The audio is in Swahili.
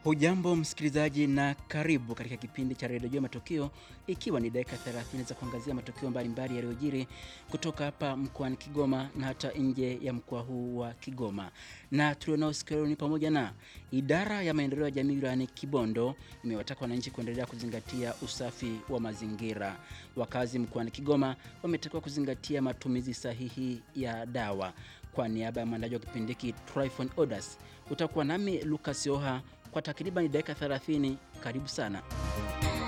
Hujambo msikilizaji, na karibu katika kipindi cha redio Matukio, ikiwa ni dakika 30 za kuangazia matukio mbalimbali yaliyojiri kutoka hapa mkoani Kigoma na hata nje ya mkoa huu wa Kigoma. Na tulionao siku leo ni pamoja na idara ya maendeleo ya jamii wilayani Kibondo imewataka wananchi kuendelea kuzingatia usafi wa mazingira. Wakazi mkoani Kigoma wametakiwa kuzingatia matumizi sahihi ya dawa. Kwa niaba ya mwandaji wa kipindi hiki Tryphon Odas, utakuwa nami Lucas Yoha kwa takriban dakika 30. Karibu sana.